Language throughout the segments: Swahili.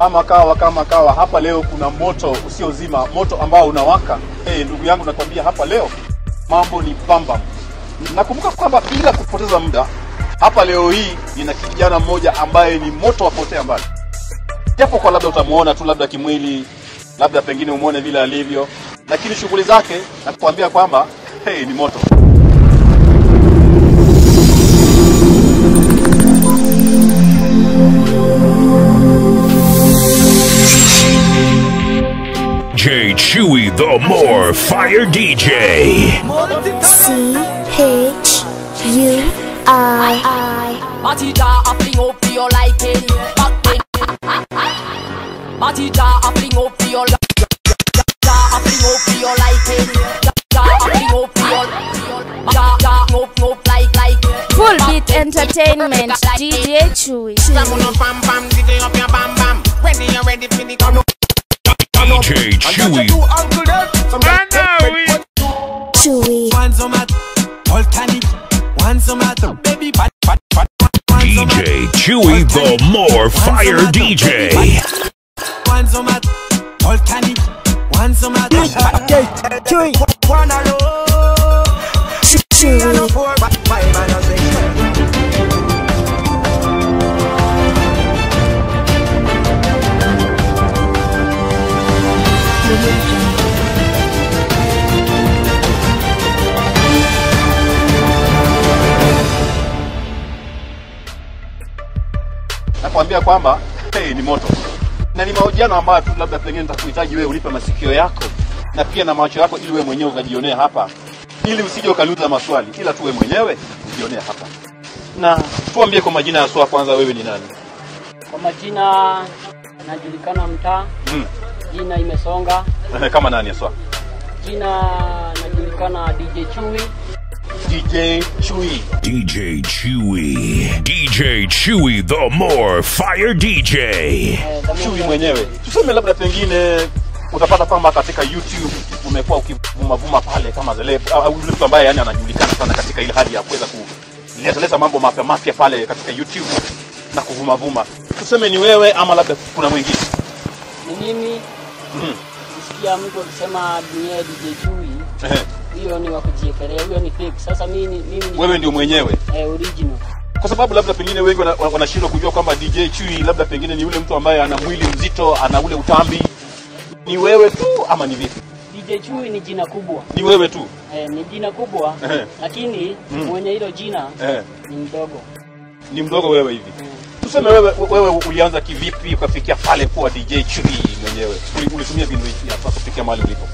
kama kawa kama kawa hapa leo kuna moto usiozima moto ambao unawaka hey, ndugu yangu nakwambia hapa leo mambo ni pamba nakumbuka kwamba bila kupoteza muda hapa leo hii nina kijana mmoja ambaye ni moto wa kuotea mbali japo kwa labda utamuona tu labda kimwili labda pengine umwone vile alivyo lakini shughuli zake nakuambia kwamba hey, ni moto J Chewy the More Fire DJ. C H U I Party jar a fling up for your liking. Back then. Party jar a fling up for your jar a fling up for your liking. Jar a fling up for your jar jar up up like like. Full Beat Entertainment DJ Chewy Bam, bam, bam, DJ up your bam, bam. Ready, you ready for the come DJ Chewy. Chewy One some at volcanic, one some at baby fat fat fat. One some at DJ Chewy the More Fire DJ. one some at volcanic, one some at Chewy. One alone, Chewy four five and a six. nakwambia kwamba hey, ni moto na ni mahojiano ambayo tu labda pengine nitakuhitaji wewe ulipe masikio yako na pia na macho yako ili wewe mwenyewe ukajionea hapa ili usije ukaluza maswali ila tu wewe mwenyewe ujionea hapa na tuambie kwa majina ya swa kwanza wewe ni nani Kwa majina najulikana mtaa, mm. jina imesonga, kama nani ya swa jina najulikana DJ Chui. DJ Chui DJ Chewy. DJ Chewy the More Fire DJ. Eh, the Chui moment- mwenyewe tuseme labda pengine utapata kwamba katika YouTube umekuwa ukivumavuma pale kama zile au yule mtu ambaye yani anajulikana sana katika ile hali ya kuweza kuletaleta mambo mapya mapya pale katika YouTube na kuvumavuma. Tuseme ni wewe ama labda kuna mwingine. Ni mimi Mhm. nisikia mtu akisema dunia ya DJ Chui, Ehe. hiyo ni wa kujiekelea, hiyo ni fake. Sasa mimi ni- mimi ni Wewe ndio mwenyewe, eh, original. kwa sababu labda pengine wengi wana- wanashindwa kujua kwamba DJ Chui labda pengine ni yule mtu ambaye ana mwili mzito, ana ule utambi. Ni wewe tu ama ni vipi? DJ Chui ni jina kubwa Ni wewe tu eh, ni jina kubwa Ehe. lakini Mm. mwenye hilo jina eh, ni mdogo ni mdogo wewe hivi. eh. Tuseme wewe, wewe ulianza kivipi ukafikia pale kuwa DJ Chui mwenyewe? Uli- Ulitumia mbinu ipi hapa kufikia mahali ulipo?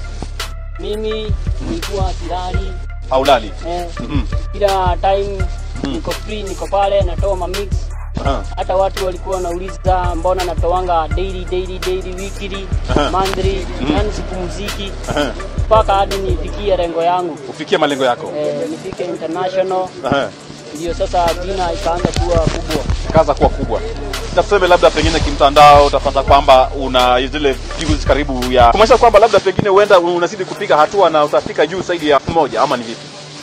Mimi nilikuwa silali Haulali? eh, Mhm. kila time niko free, niko pale natoa mamix Aha. hata watu walikuwa wanauliza mbona natoanga daily daily daily weekly Aha. monthly Mhm. yani sipumziki Aha. mpaka hadi nifikie lengo yangu Ufikie malengo yako. eh, nifike international Aha. ndio sasa jina ikaanza kuwa kubwa Kaza kuwa kubwa. Na tuseme labda pengine kimtandao utapata kwamba una zile views karibu ya kumaanisha kwamba labda pengine huenda unazidi kupiga hatua na utafika juu zaidi ya moja ama ni vipi?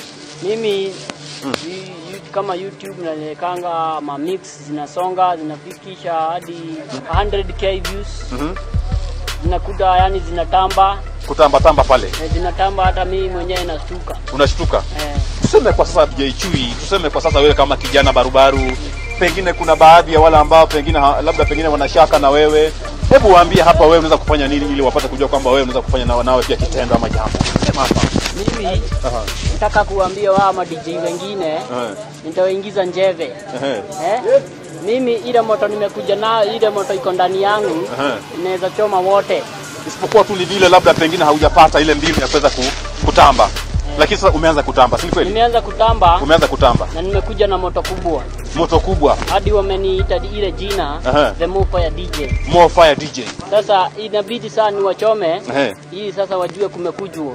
mimi Mm. yu- yu- kama youtube nalekanga mamix zinasonga zinafikisha hadi 100k views Mhm. zinakuta yani zinatamba Kutamba tamba pale. eh, zinatamba hata mimi mwenyewe nashtuka Unashtuka. eh, tuseme kwa sasa DJ Chui, tuseme kwa sasa wewe kama kijana barubaru, pengine kuna baadhi ya wale ambao pengine ha- labda pengine wanashaka na wewe, hebu waambie hapa wewe unaweza kufanya nini ili wapate kujua kwamba wewe unaweza kufanya na nawe pia kitendo ama jambo. Sema hapa. mimi Aha. nataka kuambia wao ma DJ wengine Eh. nitawaingiza njeve Ehe. eh? mimi ile moto nimekuja nayo ile moto iko ndani yangu Aha. inaweza choma wote Isipokuwa tu ni vile labda pengine haujapata ile mbinu ya kuweza ku, kutamba. Lakini sasa umeanza kutamba, si ni kweli? nimeanza kutamba Umeanza kutamba. na nimekuja na moto kubwa Moto kubwa. hadi wameniita ile jina Aha. the Move ya DJ More fire DJ. sasa inabidi saa ni wachome Ehe. ili sasa wajue kumekujwa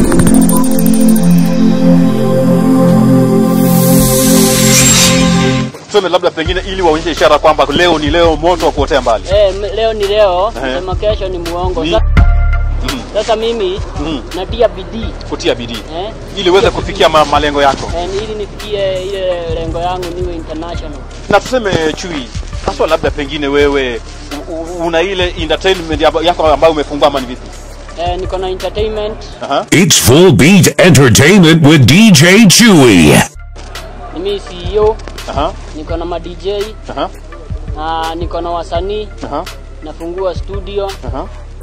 Tuseme labda pengine ili waonyeshe ishara kwamba leo ni leo moto wa kuotea mbali. eh, m- leo ni leo Ehe. sema kesho ni muongo Ni- Sa- Mhm. sasa mimi Mhm. natia bidii Kutia bidii. eh? ili uweze kufikia ma malengo yako. eh, ili nifikie ile lengo yangu niwe international Na tuseme chui haswa, labda pengine wewe u- u- una ile entertainment yako yako ambayo umefungua ama ni vipi? Eh, niko na entertainment, Aha. It's Full Beat Entertainment with DJ Chewy. mimi CEO, Aha. niko na ma DJ Aha. na niko na wasanii, Aha. nafungua studio. Aha.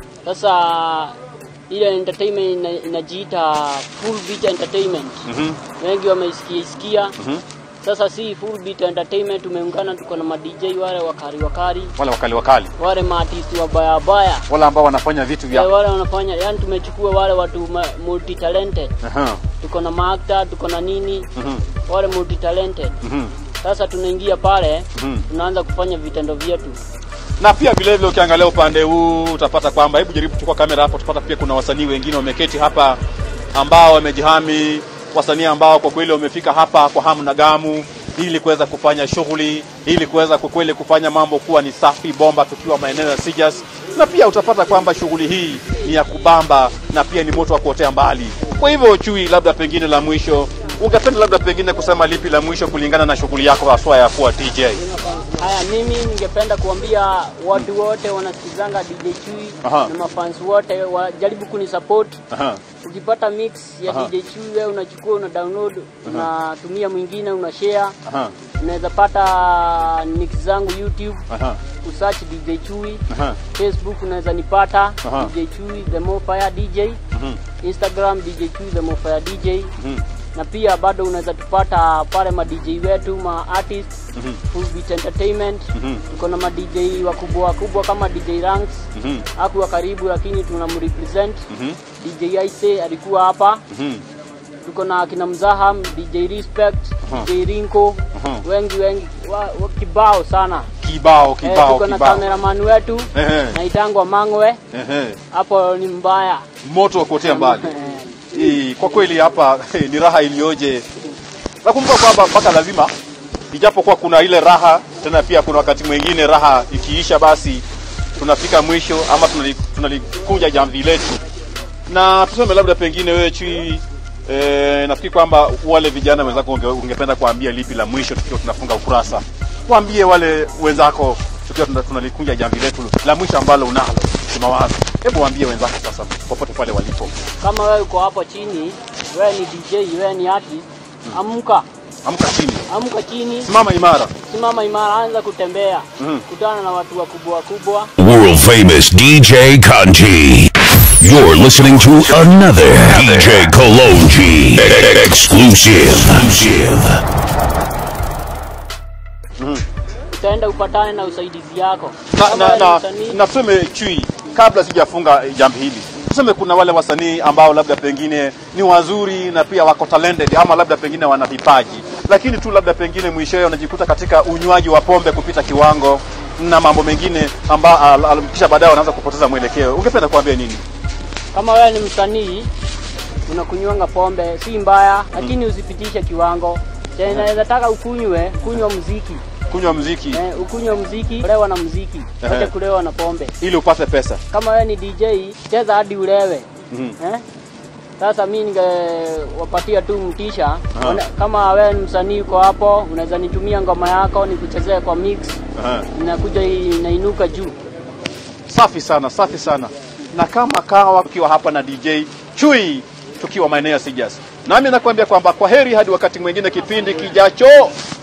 Sasa ile entertainment ina, inajiita Full Beat Entertainment. Mhm. Wengi wameisikia isikia. Mhm. Sasa si Full Beat Entertainment, tumeungana, tuko na ma DJ wale wakari wakari, Wale wakali wakali. wale maartisti wabaya baya Wale ambao wanafanya vitu Eh, vya wale wanafanya yani, tumechukua wale watu ma- multi talented, Aha. tuko na maakta, tuko na nini, Mhm. wale multi talented. Mhm. Sasa tunaingia pale, Mhm. tunaanza kufanya vitendo vyetu. na pia vile vile ukiangalia upande huu utapata kwamba, hebu jaribu kuchukua kamera hapo, utapata pia kuna wasanii wengine wameketi hapa ambao wamejihami, wasanii ambao kwa kweli wamefika hapa kwa hamu na gamu ili kuweza kufanya shughuli, ili kuweza kwa kweli kufanya mambo kuwa ni safi bomba, tukiwa maeneo ya Sijas, na pia utapata kwamba shughuli hii ni ya kubamba na pia ni moto wa kuotea mbali. Kwa hivyo Chui, labda pengine la mwisho, ungependa labda pengine kusema lipi la mwisho kulingana na shughuli yako haswa ya kuwa DJ? Haya, mimi ningependa kuambia watu wote wanasikizanga DJ Chui Aha. na mafans wote wajaribu kunisupport. Aha. Ukipata mix ya Aha. DJ Chui wewe unachukua una download unatumia mwingine una share, Aha. unaweza pata mix zangu YouTube Aha. usearch DJ Chui. Aha. Facebook unaweza nipata Aha. DJ Chui the more fire DJ. Mhm. Instagram DJ Chui the more fire DJ. Mhm. na pia bado unaweza tupata pale ma DJ wetu ma artist Mhm. Full Beat Entertainment Mhm. tuko na ma DJ wakubwa wakubwa kama DJ Ranks Mhm. hakuwa karibu lakini tunamrepresent Mhm. DJ Aise alikuwa hapa Mhm. tuko na akina Mzaham DJ Respect Aha. DJ Rinko Aha. wengi wengi wa, wa kibao sana Kibao, Eh, kibao, tuko na kibao. cameraman wetu Ehe. naitangwa Mangwe Ehe. hapo ni mbaya Moto wa kuotea mbali. Eh, Hii, Kwa kweli hapa ni raha iliyoje. Nakumbuka kwamba mpaka lazima ijapokuwa kuna ile raha tena pia kuna wakati mwingine raha ikiisha basi tunafika mwisho ama tunali- tunalikunja jamvi letu na tuseme labda pengine wewe chui e, nafikiri kwamba wale vijana wenzako unge, ungependa kuambia lipi la mwisho tukiwa tunafunga ukurasa waambie wale wenzako tukiwa tuna- tunalikunja jamvi letu la mwisho ambalo unalo kimawazo hebu waambie wenzako sasa popote pale walipo kama wewe uko hapo chini wewe ni DJ wewe ni artist amka amka chini amka chini simama imara simama imara, anza kutembea, Mhm. kutana na watu wakubwa wakubwa. World famous DJ Kanji. You're listening to another DJ Kalonji exclusive. Utaenda upatane na usaidizi yako. na, Kama na, wewe ni na, msanii, na tuseme chui kabla sijafunga jambo hili tuseme kuna wale wasanii ambao labda pengine ni wazuri na pia wako talented ama labda pengine wana vipaji lakini tu labda pengine mwishowe wanajikuta katika unywaji wa pombe kupita kiwango na mambo mengine amba, al, al, kisha baadaye wanaanza kupoteza mwelekeo ungependa kuambia nini kama wewe ni msanii unakunywanga pombe si mbaya, lakini usipitishe kiwango. Tena inaweza taka ukunywe, kunywa muziki kunywa mziki eh, ukunywe muziki, lewa na muziki, Ehe. acha kulewa na pombe. ili upate pesa Kama wewe ni DJ, cheza hadi ulewe. Mhm. Eh? Sasa mi ningewapatia tu mtisha Ona- kama wewe ni msanii uko hapo, unaweza nitumia ngoma yako nikuchezee kwa mix, Aha. inakuja inainuka juu. safi sana safi sana na kama kawa ukiwa hapa na dj chui tukiwa maeneo ya sijas nami nakuambia kwamba kwa heri hadi wakati mwingine kipindi kijacho